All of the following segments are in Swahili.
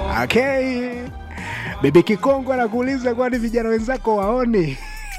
Okay. Bibi Kikongo anakuuliza kwani vijana wenzako waoni?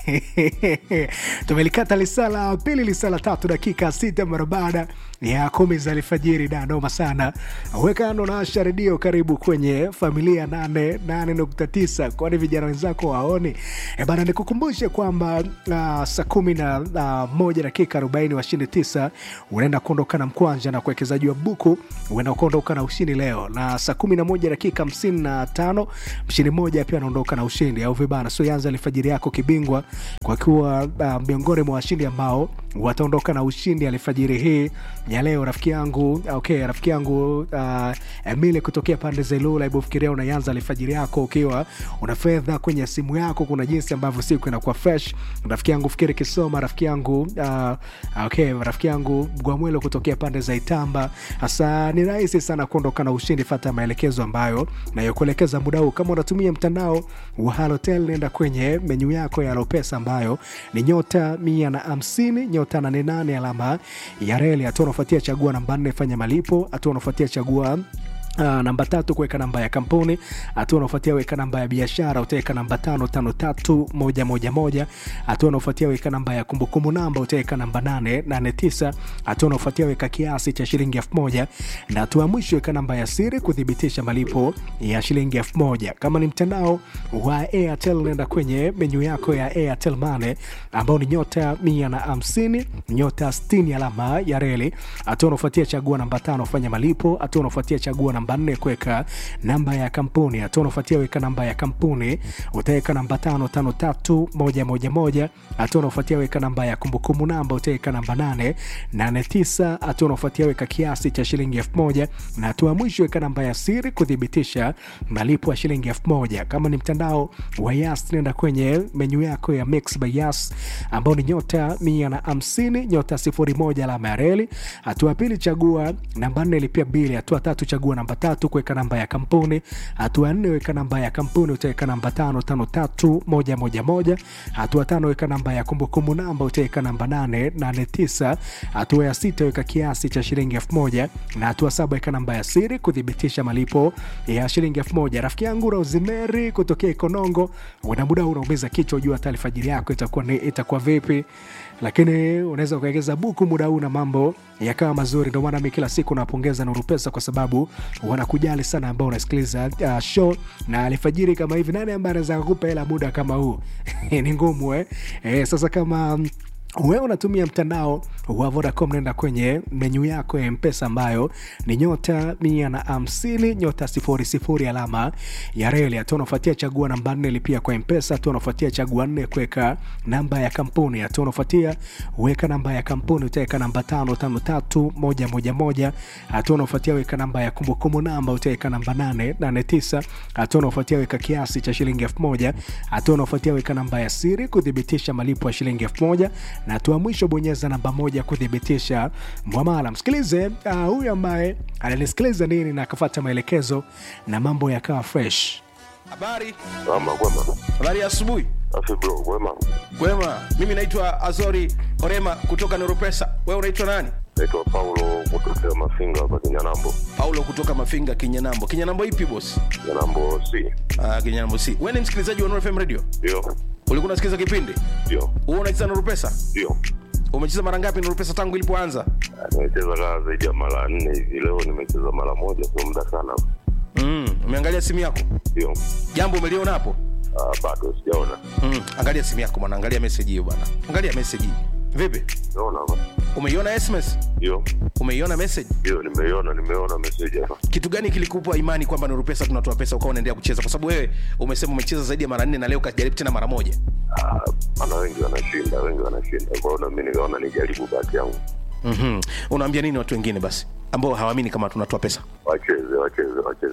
tumelikata lisala pili lisala tatu dakika sita mara baada ya kumi za alfajiri da noma sana wekano na asha redio karibu kwenye familia nane nane nukta tisa kwani vijana wenzako waoni e bana nikukumbushe kwamba uh, saa kumi na uh, moja dakika arobaini washindi tisa unaenda kuondoka na mkwanja na kuwekezaji wa buku unaenda kuondoka na ushindi leo na saa kumi na moja dakika hamsini na tano mshindi mmoja pia anaondoka na ushindi au vibana so yanza alfajiri yako kibingwa kwa kuwa uh, miongoni mwa washindi ambao wataondoka na ushindi alfajiri hii ya leo rafiki yangu okay rafiki yangu uh, emile kutokea pande za ilula hebu fikiria unaanza alfajiri yako ukiwa una fedha kwenye simu yako kuna jinsi ambavyo siku inakuwa fresh rafiki yangu fikiri kisoma rafiki yangu uh, okay rafiki yangu gwamwelo kutokea pande za itamba hasa ni rahisi sana kuondoka na ushindi fata maelekezo ambayo nayokuelekeza muda huu kama unatumia mtandao wa halotel nenda kwenye menyu yako ya lopesa ambayo ni nyota mia na hamsini nyota nane nane alama ya reli hatua unafuatia chagua namba nne fanya malipo hatua unafuatia chagua Uh, namba tatu kuweka namba ya kampuni hatua unaofuatia weka namba ya biashara utaweka namba tano tano tatu moja moja moja hatua unaofuatia weka namba ya kumbukumbu namba utaweka namba nane nane tisa hatua unaofuatia weka kiasi cha shilingi elfu moja na hatua ya mwisho weka namba ya siri kuthibitisha malipo ya shilingi elfu moja kama ni mtandao wa airtel unaenda kwenye menyu yako ya airtel mane ambao ni nyota mia na hamsini nyota stini alama ya reli hatua unaofuatia chagua namba tano fanya malipo hatua unaofuatia chagua namba nne kuweka namba ya kampuni hatua unaofuatia weka namba ya kampuni utaweka namba tano tano tatu moja moja moja hatua unaofuatia weka namba ya kumbukumbu namba utaweka namba nane nane tisa hatua unaofuatia weka kiasi cha shilingi elfu moja na hatua ya mwisho weka namba ya siri kuthibitisha malipo ya shilingi elfu moja kama ni mtandao wa yas nenda kwenye menyu yako ya mix by yas ambao ni nyota mia na hamsini nyota sifuri moja alama ya reli hatua ya pili chagua namba nne lipia bili hatua tatu chagua namba tatu kuweka namba ya kampuni hatua ya nne weka namba ya kampuni utaweka namba tano tano tatu moja moja moja hatua tano weka namba ya kumbukumbu namba utaweka namba nane nane tisa hatua ya sita weka kiasi cha shilingi elfu moja na hatua saba weka namba ya siri kuthibitisha malipo ya shilingi elfu moja rafiki yangu rosimeri kutokea ikonongo una muda huu unaumiza kichwa ujua hata alfajiri yako itakuwa, ni, itakuwa vipi lakini unaweza ukaegeza buku muda huu na mambo yakawa mazuri ndio maana mi kila siku napongeza nuru pesa kwa sababu wanakujali sana ambao unasikiliza uh, show na alfajiri kama hivi nani ambaye anaweza kukupa hela muda kama huu ni ngumu eh? Eh, sasa kama mm, wewe unatumia mtandao wa vodacom naenda kwenye menyu yako ya mpesa ambayo ni nyota mia na hamsini nyota sifuri sifuri alama ya reli hatua unafuatia chagua namba nne lipia kwa mpesa hatua unafuatia chagua nne kuweka namba ya kampuni hatua unafuatia weka namba ya kampuni utaweka namba tano tano tatu moja moja moja hatua unafuatia weka namba ya kumbukumbu namba utaweka namba nane nane tisa hatua unafuatia weka kiasi cha shilingi elfu moja hatua unafuatia weka namba ya siri kuthibitisha malipo ya shilingi elfu moja na hatua mwisho bonyeza namba moja kuthibitisha mwamala msikilize uh, huyu ambaye ananisikiliza nini na akafata maelekezo na mambo yakawa fresh Habari, Ama kwema. habari ya asubuhi. Afi bro, kwema. Kwema, mimi naitwa Azori Orema kutoka Neuropesa. Wewe unaitwa nani? Naitwa Paulo kutokea Mafinga hapa Kinyanambo. Paulo kutoka Mafinga, Kinyanambo. Kinyanambo ipi boss? Kinyanambo C. Ah, Kinyanambo si. Wewe ni msikilizaji wa Nuru FM Radio? Ndio. Ulikuwa unasikiliza kipindi? Ndio. Wewe unacheza Nuru Pesa? Ndio. Umecheza mara ngapi Nuru Pesa tangu ilipoanza? Ah, Nimecheza kaa zaidi ya mara nne hivi. Leo nimecheza mara moja, sio muda sana. Mm, umeangalia simu yako? Ndio. Jambo umeliona hapo? Ah, bado sijaona. Mm, angalia simu yako bwana, angalia message hiyo bwana. Angalia message hii. Vipi? Naona hapa. Umeiona SMS? Ndio. Umeiona message? Ndio, nimeiona, nimeona message hapa. kitu gani kilikupa imani kwamba Nuru Pesa tunatoa pesa ukawa unaendelea kucheza? Kwa sababu wewe umesema umecheza zaidi ya mara nne na leo ukajaribu tena mara moja. Ah, maana wengi wanashinda, wengi wanashinda. Kwa hiyo na mimi nikaona nijaribu bahati yangu. mm Unaambia nini watu wengine basi ambao hawaamini kama tunatoa pesa? Wacheze, wacheze, wacheze.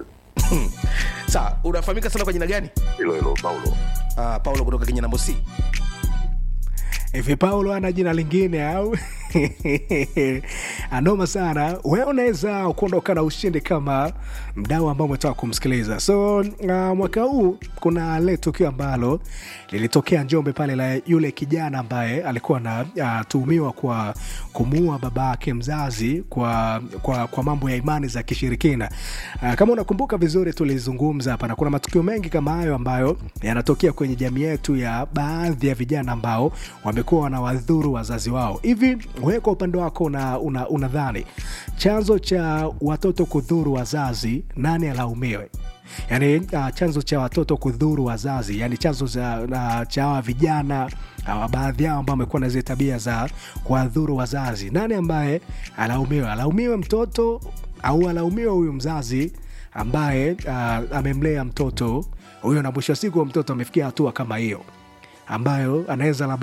Sawa, unafahamika sana kwa jina gani? Hilo hilo Paulo. Uh, Paulo kutoka Kinyanambo C. hivi paulo ana jina lingine au anoma sana wewe unaweza kuondoka na ushindi kama mdau ambao umetoka kumsikiliza so uh, mwaka huu kuna le tukio ambalo lilitokea njombe pale la yule kijana ambaye alikuwa anatuhumiwa uh, kwa kumuua baba yake mzazi kwa, kwa, kwa mambo ya imani za kishirikina uh, kama unakumbuka vizuri tulizungumza hapa na kuna matukio mengi kama hayo ambayo yanatokea kwenye jamii yetu ya baadhi ya vijana ambao wamekuwa wanawadhuru wazazi wao hivi wewe kwa upande wako unadhani una, una chanzo cha watoto kudhuru wazazi nani alaumiwe yaani uh, chanzo cha watoto kudhuru wazazi yani chanzo cha, uh, cha hawa vijana uh, baadhi yao ambao wamekuwa na zile tabia za kuwadhuru wazazi nani ambaye alaumiwe alaumiwe mtoto au alaumiwe huyu mzazi ambaye uh, amemlea mtoto huyo na mwisho wa siku mtoto amefikia hatua kama hiyo ambayo anaweza